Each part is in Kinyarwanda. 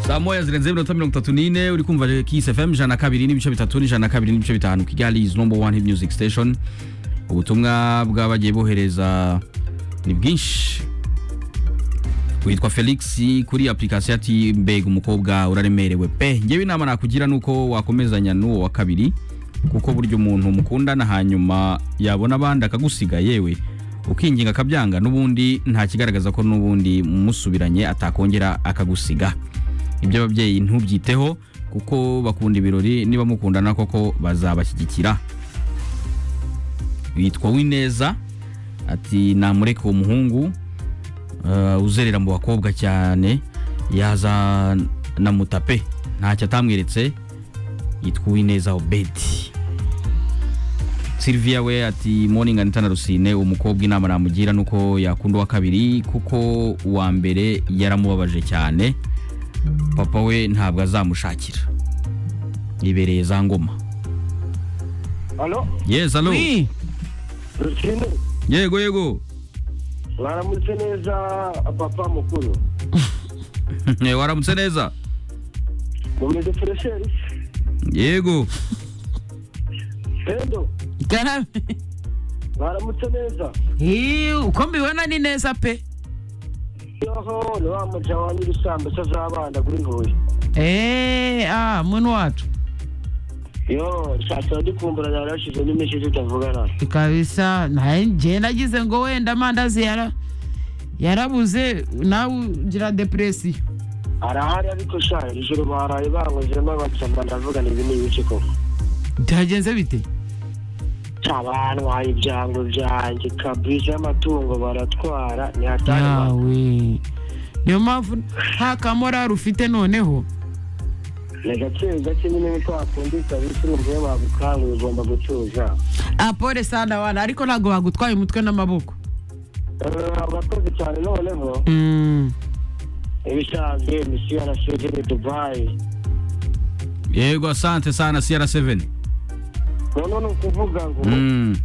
saa moya zirenze iminota mirongo itatu n'ine uri kumva kisi fm ijana na kabiri n'ibice bitatu n'ijana na kabiri n'ibice bitanu kigali is number one hit music station ubutumwa bwabagiye bohereza ni bwinshi witwa felix kuri application ati mbega umukobwa uraremerewe pe ngewe inama nakugira nuko wakomezanya n'uwo wa kabiri kuko burya umuntu mukundana hanyuma yabona abandi akagusiga yewe ukinginga akabyanga n'ubundi nta kigaragaza ko n'ubundi musubiranye atakongera akagusiga ibyo ababyeyi ntubyiteho kuko bakunda ibirori niba mukundana koko bazabashyigikira witwa wineza ati namureke uwo muhungu uh, uzerera mu bakobwa cyane yaza na mutape ntacyo atamweretse yitwa uwineza obedi sylvia we ati morning anita na rusine umukobwa inama namugira nuko yakunda uwa kabiri kuko uwa mbere yaramubabaje cyane papa we ntabwo azamushakira ibereye za ngoma Alo, yes alo Oui. Rusine, yego yego mwaramutse neza papa mukuru. Eh, waramutse neza Mumeze furesheri? yego Pendo, Garame. mwaramutse neza. Ii, uko mbibona ni neza pe. Yoho, ni wa muja wa nyirisambusa z'abana kuri Huye. Eh, ah, muntu wacu. Yo, nshatse ndikumbura yari yashize n'iminsi tutavugana. Kabisa, naye njye nagize ngo wenda amandazi yara yarabuze nawe ugira depresiyo. Arahari ariko sha ijoro baraye bankozemo abasamba ndavuga ibi ni ibice koko. Byagenze bite? Abantwaye ibyango byanjye kabisa y'amatungo baratwara ntihatari Yawe. Niyo mpamvu nta kamorari ufite noneho. ni agaciro gake nyine niko wakundika bisumbuye wabukangura ugomba gucuruza Ah, pole sana wana, ariko ntabwo bagutwaye umutwe n'amaboko. Eh, urakoze cyane noneho Mm. ibisanzwe misiyo yarashoje ni dubayi yego asante sana cr7 noneho ni ukuvuga ngo mm.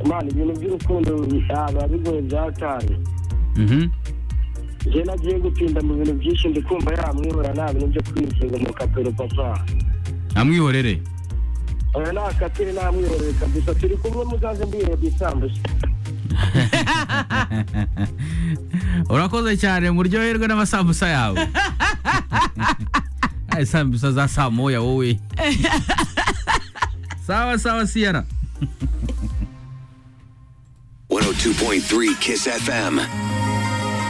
mana ibintu by'urukundo biba bigoye byatanye mhm. njye nagiye gutinda mu bintu byinshi ndikumva yamwibura nta bintu byo kwikinga mu kapero papa amwihorere oya nta katire namwiborere kabisa turi kumwe muzaze mbirebye isambusa urakoze cyane muryoherwe n'amasambusa yawe Ay, sambusa za saa moya wowe sawa sawa siyara 102.3 Kiss FM.